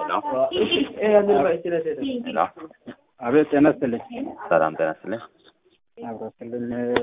ሄሎ አቤት ጤና ይስጥልኝ። ሰላም ጤና ይስጥልኝ። አብሮ ይስጥልኝ።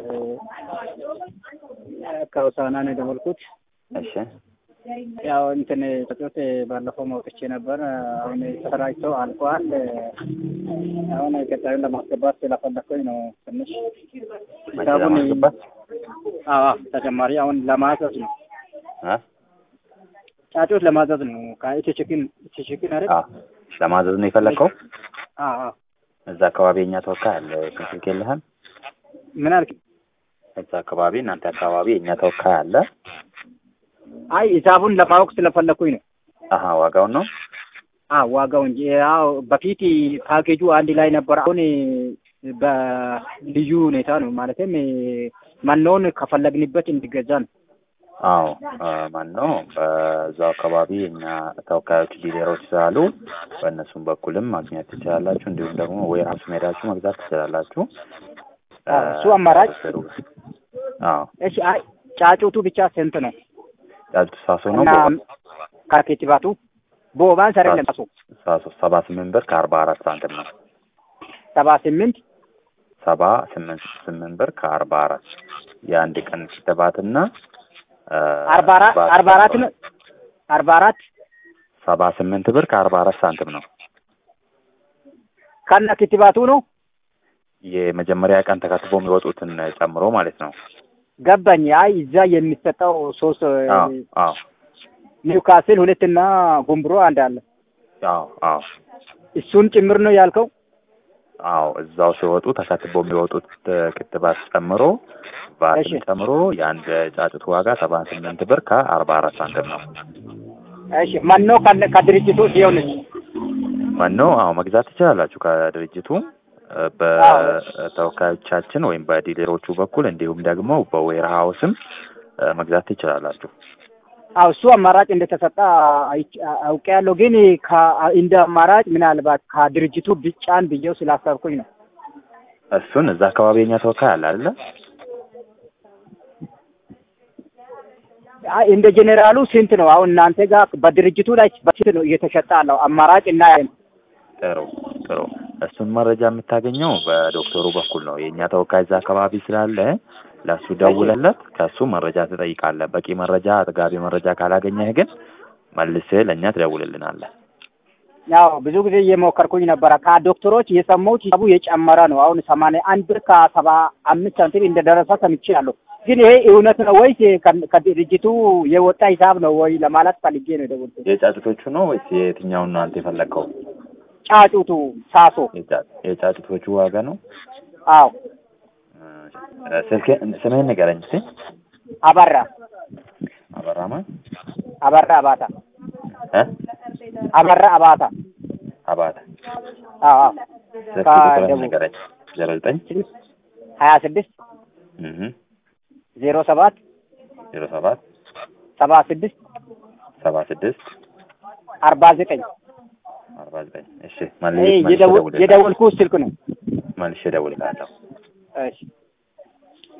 ከሆሳዕና ነው የደወልኩት። እሺ ያው እንትን ተጫወት ባለፈው መውጥቼ ነበር። አሁን ተሰራጭተው አልቋል። አሁን ቀጣዩን ለማስገባት ስለፈለኩኝ ነው ትንሽ መቼ ለማስገባት አዎ ተጨማሪ አሁን ለማዘዝ ነው እ? ጫጩት ለማዘዝ ነው። ከኢትዮ ቺክን ኢትዮ ቺክን አይደል? አዎ ለማዘዝ ነው የፈለግከው? አዎ አዎ። እዛ አካባቢ የእኛ ተወካይ አለ። እሱን ስልክ የለህም? ምን አልክ? እዛ አካባቢ እናንተ አካባቢ የእኛ ተወካይ አለ። አይ ሂሳቡን ለማወቅ ስለፈለኩኝ ነው። አሀ ዋጋውን ነው? አዎ ዋጋው እንጂ ያው በፊት ፓኬጁ አንድ ላይ ነበር። አሁን በልዩ ሁኔታ ነው ማለትም መኖን ከፈለግንበት እንዲገዛ ነው። አዎ ማን ነው በዛው አካባቢ የእኛ ተወካዮች ዲሌሮች ስላሉ በእነሱም በኩልም ማግኘት ትችላላችሁ። እንዲሁም ደግሞ ዌርሃውስ ሄዳችሁ መግዛት ትችላላችሁ። አዎ፣ እሱ አማራጭ። አዎ እሺ አይ ጫጩቱ ብቻ ስንት ነው? ጫጩት ሳሶ ነው እና ከኬቲባቱ ቦባንስ አይደለም ሳሶ ሳሶ ሰባ ስምንት ብር ከአርባ አራት ሳንቲም ነው። ሰባ ስምንት ሰባ ስምንት ስምንት ብር ከአርባ አራት የአንድ ቀን ክትባትና እ፣ አርባ አራት አርባ አራት ነው አርባ አራት ሰባ ስምንት ብር ከአርባ አራት ሳንቲም ነው። ከነ ክትባቱ ነው የመጀመሪያ ቀን ተከትቦ የሚወጡትን ጨምሮ ማለት ነው። ገባኝ። አይ እዛ የሚሰጠው ሶስት አዎ አዎ ኒውካስል ሁለትና ጉምብሮ አንድ አለ። አዎ አዎ እሱን ጭምር ነው ያልከው? አዎ እዛው ሲወጡ ተከትቦ የሚወጡት ክትባት ጨምሮ ቫትም እሺ። ጨምሮ የአንድ ጫጩት ዋጋ ሰባ ስምንት ብር ከአርባ አራት ሳንቲም ነው። እሺ ማን ነው ከነ- ከድርጅቱ ሲሆንስ? መኖ አዎ መግዛት ትችላላችሁ ከድርጅቱ እ፣ በተወካዮቻችን ወይም በዲሌሮቹ በኩል እንዲሁም ደግሞ በዌር ሀውስም እ፣ መግዛት ትችላላችሁ። አው እሱ አማራጭ እንደተሰጠ አይቼ- አውቄያለሁ። ግን ከ- እንደ አማራጭ ምናልባት ከድርጅቱ ብጫን ብዬው ስላሰብኩኝ ነው። እሱን እዛ አካባቢ የኛ ተወካይ አለ አይደለ? አይ እንደ ጄኔራሉ ስንት ነው አሁን እናንተ ጋር በድርጅቱ ላይ በስንት ነው እየተሸጠ ያለው አማራጭ እና ጥሩ ጥሩ። እሱን መረጃ የምታገኘው በዶክተሩ በኩል ነው። የእኛ ተወካይ እዛ አካባቢ ስላለ ለእሱ ደውለለት ከእሱ መረጃ ትጠይቃለህ። በቂ መረጃ፣ አጥጋቢ መረጃ ካላገኘህ ግን መልስህ ለእኛ ትደውልልናለህ። ያው ብዙ ጊዜ እየሞከርኩኝ ነበረ። ከዶክተሮች የሰማሁት ሂሳቡ የጨመረ ነው። አሁን ሰማንያ አንድ ብር ከሰባ አምስት ሳንቲም እንደደረሰ ሰምቻለሁ። ግን ይሄ እውነት ነው ወይስ ከ- ከድርጅቱ የወጣ ሂሳብ ነው ወይ ለማለት ፈልጌ ነው የደወልኩት። የጫጩቶቹ ነው ወይስ የትኛውን ነው አንተ የፈለግከው? ጫጩቱ ሳሶ የጫ- የጫጩቶቹ ዋጋ ነው። አዎ እ፣ ስልክ ስምህን ንገረኝ እስኪ። አበራ አበራማ አበራ አባታ እ አበራ አባታ አባተ አዎ አዎ ስልክ ቁጥርህን ከደቡብ ንገረኝ። ዜሮ ዘጠኝ ሀያ ስድስት እህ ዜሮ ሰባት ዜሮ ሰባት ሰባ ስድስት ሰባ ስድስት አርባ ዘጠኝ አርባ ዘጠኝ እሺ ይሄ መልሼ የደወል- እደውልልሃለሁ። የደወልኩት ስልክ ነው። መልሼ እደውልልሃለሁ። እሺ